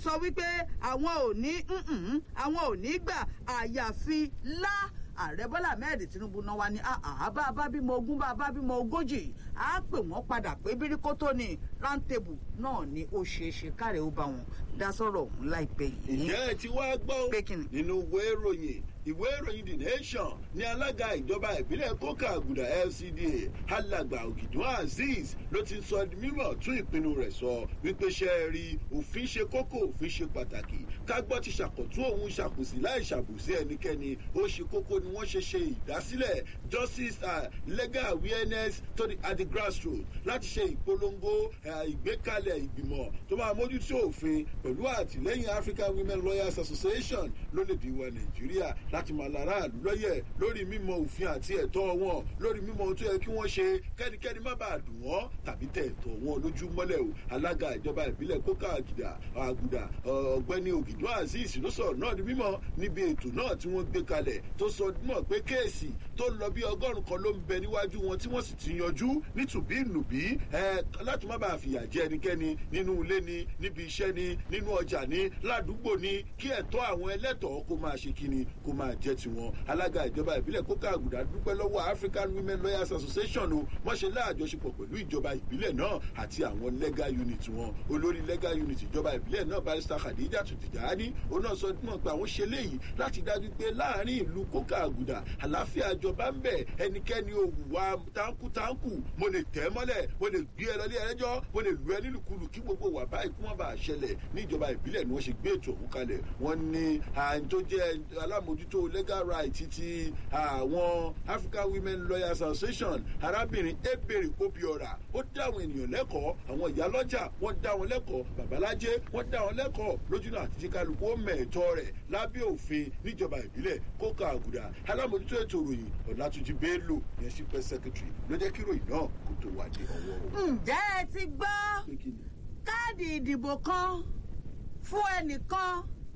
sọ wípé àwọn ò ní àwọn ò ní gbà àyàfi lá ààrẹ bọ́lá ahmed tinubu náà wá ní àbá abábímọ ogún bá abábímọ ogójì á pè wọ́n padà pé bíríkótó ni rántébù náà ni ó ṣeé ṣe káre ó bá wọn dá sọ̀rọ̀ ọ̀hún láìpẹ́ yìí. ìyá ẹ ti wá gbọ́ Pé kíni? nínú ìwé ìròyìn ìwé ìròyìn the nation ní alága ìjọba ìbílẹ̀ kókà àgùdà lcda alàgbà ògìdún azeez ló ti sọ di mímọ̀ tún ìpinnu rẹ̀ sọ wípé ṣe é rí òfin ṣe kókó òfin ṣe pàtàkì kágbọ́ ti ṣàkótún òun ṣàkóso láì ṣàbùsí ẹnikẹ́ni ó ṣe kókó ni wọ́n ṣe ṣe ìdásílẹ̀ justice uh, legal awareness to the, at the grassroots láti ṣe ìpolongo uh, ìgbékalẹ̀ ìgbìmọ̀ tó máa mójútó òfin pẹ̀lú àtìlẹ́yìn african women lawyers association lólèdè wa nàìjíríà láti máa lára àlù lọ́yẹ̀ lórí mímọ òfin àti ẹ̀tọ́ wọn lórí mímọ ohun tó yẹ kí wọ́n ṣe kẹ́nikẹ́ni má bàa dùn wọ́n tàbí tẹ ẹ̀tọ́ wọn lójú mọ́lẹ̀ o alága ìjọba ìbílẹ̀ kókà àgìdà àgùdà ọ̀gbẹ́ni ògìdó azeez ló sọ̀rọ̀ náà di mímọ́ níbi ètò náà tí wọ́n gbé kalẹ̀ tó sọ mọ̀ pé kéèsì tó lọ bí ọgọ́rùn kan ló ń bẹ níwájú wọn tí wọ́n sì ti yanjú nítùbí nùbí láti má bàa fìyà jẹ ẹnikẹ́ni nínú ilé ni níbi iṣẹ́ ni nínú ọjà ni ládùúgbò ni kí ẹ̀tọ́ àwọn ẹlẹ́tọ̀ọ́ kó máa ṣe kíni kó máa jẹ́ tiwọn alága ìjọba ìbílẹ̀ kókà àgùdà dúpẹ́ lọ́wọ́ african women lawyers association o wọ́n ṣe láàjọṣepọ̀ pẹ̀lú ìjọba ìbílẹ̀ náà àti àwọn legal unit wọn olórí legal unit ìjọba ìbílẹ̀ náà barista khadija tùtìjáni òun náà sọ mọ̀ pé àwọn ṣe léyìí láti dájú pé láàrin ìlú kókà àgùdà àláfíà ìjọba ń bẹ̀ ẹnikẹ́ni òwúwa táǹkùtáǹkù mo lè tẹ́ mọ́lẹ̀ mo lè gbé ẹ lọ ilé ẹjọ́ mo lè lu ẹ nílùkulù kí gbogbo wà báyìí kí wọ́n bá ṣẹlẹ̀ ní ìjọba ìbílẹ̀ ni wọ́n ṣe gbé ètò òun kalẹ̀ wọ́n ní àyìn tó jẹ́ alámòjútó legal right ti àwọn african women lawyers association arábìnrin ebèrè obiora ó dá àwọn ènìyàn lẹ́kọ̀ọ́ àwọn ìyálọ́jà wọ́n dá wọn lẹ́kọ̀ọ́ babalájé wọ́n dá wọn lẹ́kọ̀ọ́ lójúnà àti jíkálukú ó mẹ̀ẹ́tọ́ rẹ̀ lábẹ́ òfin níjọba ìbílẹ̀ kókà àgùdà alámòjútó ètò ìròyìn ọ̀làtúnjì bello yẹn sí pẹ́ secretary ló jẹ́ kí ìròyìn náà kó tó wà ní ọwọ́ o. ǹjẹ́ ẹ ti gbọ́ Pé kí ni? káàdì ìdìbò kan fún ẹnìkan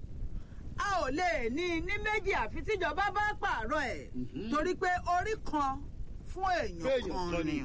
a ò lè ní ní méjì àfi tíjọba bá pààrọ̀ ẹ̀ torí pé orí kan fún èèyàn Fún èèyàn kan kan ni ni.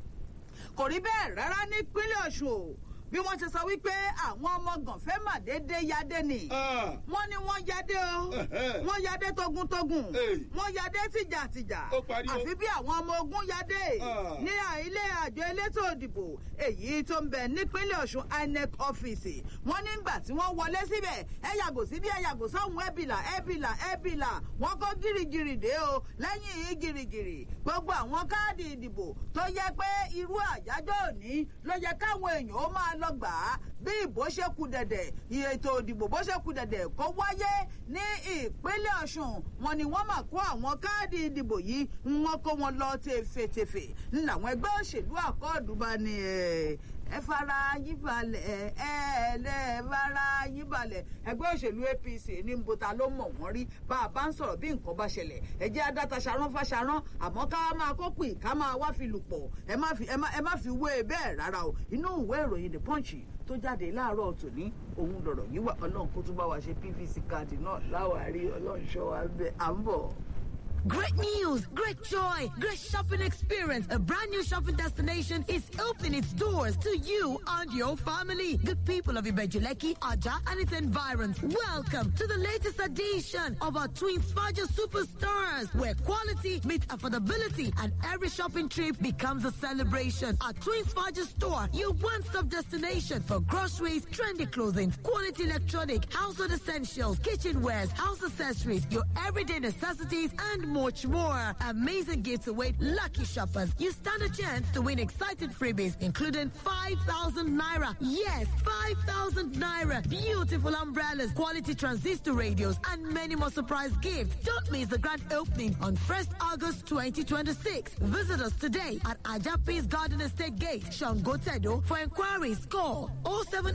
kò rí bẹ́ẹ̀ rárá nípínlẹ̀ ọ̀ṣun o bí wọ́n ṣe sọ wípé àwọn ọmọ gànfẹ́ mà déédé yadé ni Ah, wọ́n ní wọ́n yadé o Ẹ̀hẹ́. wọ́n yadé togun-togun Hey. wọ́n yadé tìjàtìjà Ó parí o. àfi bí àwọn ọmọ ogun yadé Ah. ní ilé àjọ elétò òdìbò èyí tó ń bẹ nípínlẹ̀ ọ̀ṣun inec ọ́fíìsì wọ́n nígbà tí wọ́n wọlé síbẹ̀ ẹ yàgò síbí ẹ yàgò sọ́hun ẹ̀bìlà ẹ̀bìlà ẹ̀bìlà wọ́n kó gírígírí dé o lẹ́yìn yìí gírígírí gbogbo àwọn káàdì ìdìbò tó yẹ pé irú àyájọ́ òní ló yẹ káwọn èèyàn ó máa lọ gbà á bí ìbò ṣe kù dẹ̀dẹ̀ ètò ìdìbò bó ṣe kù dẹ̀dẹ̀ kó wáyé ní ìpínlẹ̀ ọ̀ṣun wọn ni wọ́n máa kó àwọn káàdì ìdìbò yìí wọ́n kó wọn lọ tefetefe làwọn ẹgbẹ́ òṣèlú àkọọ́dù bá ní ẹ̀ ẹ fara yín balẹ̀ ẹ ẹ lẹ́ fara yín balẹ̀ ẹgbẹ́ òṣèlú apc ní nbota ló mọ̀ wọ́n rí bá a bá ń sọ̀rọ̀ bí nǹkan bá ṣẹlẹ̀ ẹ jẹ́ adáta ṣarán fáṣarán àmọ́ ká máa kó pè ká máa wá fi lù pọ̀ ẹ má fi ẹ má ẹ má fi wé e bẹ́ẹ̀ rárá o inú ìwé ìròyìn the punch tó jáde láàárọ̀ tòní òun lọ̀rọ̀ yìí wà ọlọ́run kó tún bá wa ṣe pvc káàdì náà láwárí ọlọ́run ṣọ́ wa bẹ́ẹ̀ à ń bọ̀. Great news, great joy, great shopping experience. A brand new shopping destination is opening its doors to you and your family. Good people of Ibejuleki, Aja, and its environs. Welcome to the latest edition of our Twin Faja Superstars, where quality meets affordability and every shopping trip becomes a celebration. At Twin Faja store, your one-stop destination for groceries, trendy clothing, quality electronic, household essentials, kitchenwares, house accessories, your everyday necessities, and much more. Amazing gifts await lucky shoppers. You stand a chance to win exciting freebies, including 5,000 naira. Yes, 5,000 naira. Beautiful umbrellas, quality transistor radios, and many more surprise gifts. Don't miss the grand opening on 1st August 2026. Visit us today at Ajapis Garden Estate Gate, Shangotedo. For inquiries, call 070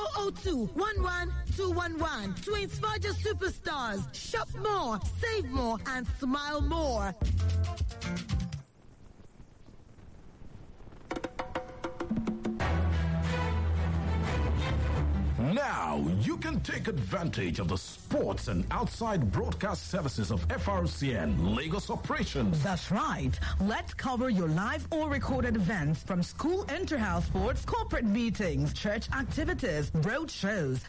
002 11211. Twins Faja Superstars. Shop more, save more, and smile more. Now you can take advantage of the sports and outside broadcast services of FRCN Lagos operations. That's right. Let's cover your live or recorded events from school inter-house sports, corporate meetings, church activities, road shows,